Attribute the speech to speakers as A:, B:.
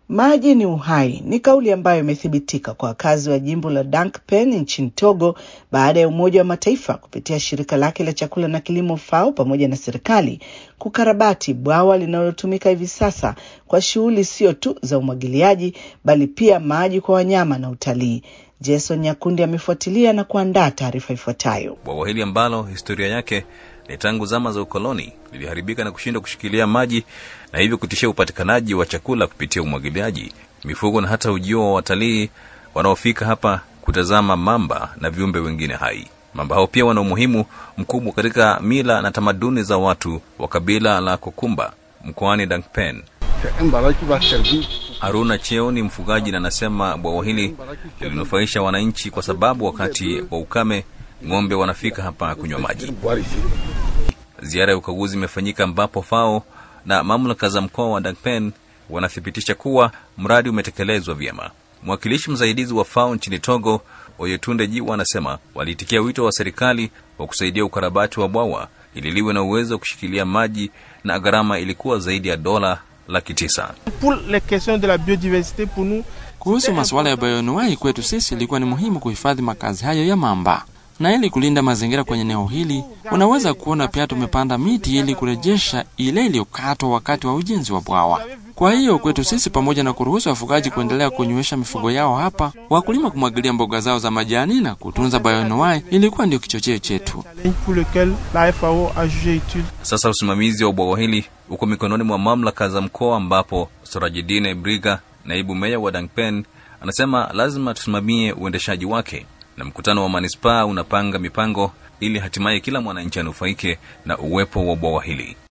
A: Maji ni uhai ni kauli ambayo imethibitika kwa wakazi wa jimbo la Dankpen nchini Togo baada ya Umoja wa Mataifa kupitia shirika lake la chakula na kilimo FAO pamoja na serikali kukarabati bwawa linalotumika hivi sasa kwa shughuli sio tu za umwagiliaji bali pia maji kwa wanyama na utalii. Jason Nyakundi amefuatilia na kuandaa taarifa ifuatayo.
B: Bwawa hili ambalo historia yake ni tangu zama za ukoloni liliharibika na kushindwa kushikilia maji na hivyo kutishia upatikanaji wa chakula kupitia umwagiliaji, mifugo na hata ujio wa watalii wanaofika hapa kutazama mamba na viumbe wengine hai. Mamba hao pia wana umuhimu mkubwa katika mila na tamaduni za watu wa kabila la Kokumba mkoani Dankpen. Haruna Cheo ni mfugaji na anasema bwawa hili lilinufaisha wananchi kwa sababu wakati wa ukame ng'ombe wanafika hapa kunywa maji. Ziara ya ukaguzi imefanyika ambapo FAO na mamlaka za mkoa wa Dankpen wanathibitisha kuwa mradi umetekelezwa vyema. Mwakilishi msaidizi wa FAO nchini Togo, Oyetunde Jiwa, anasema waliitikia wito wa serikali wa kusaidia ukarabati wa bwawa ili liwe na uwezo wa kushikilia maji na gharama ilikuwa zaidi ya dola laki tisa.
C: Kuhusu masuala ya bayoanuai, kwetu sisi ilikuwa ni muhimu kuhifadhi makazi hayo ya mamba na ili kulinda mazingira kwenye eneo hili, unaweza kuona pia tumepanda miti ili kurejesha ile iliyokatwa wakati wa ujenzi wa bwawa. Kwa hiyo kwetu sisi, pamoja na kuruhusu wafugaji kuendelea kunywesha mifugo yao hapa, wakulima kumwagilia mboga zao za majani na kutunza bayoanuai ilikuwa ndio kichocheo chetu.
B: Sasa usimamizi wa bwawa hili uko mikononi mwa mamlaka za mkoa, ambapo Sorajidine Briga, naibu meya wa Dankpen, anasema lazima tusimamie uendeshaji wake na mkutano wa manispaa unapanga mipango ili hatimaye kila mwananchi anufaike na uwepo wa bwawa hili.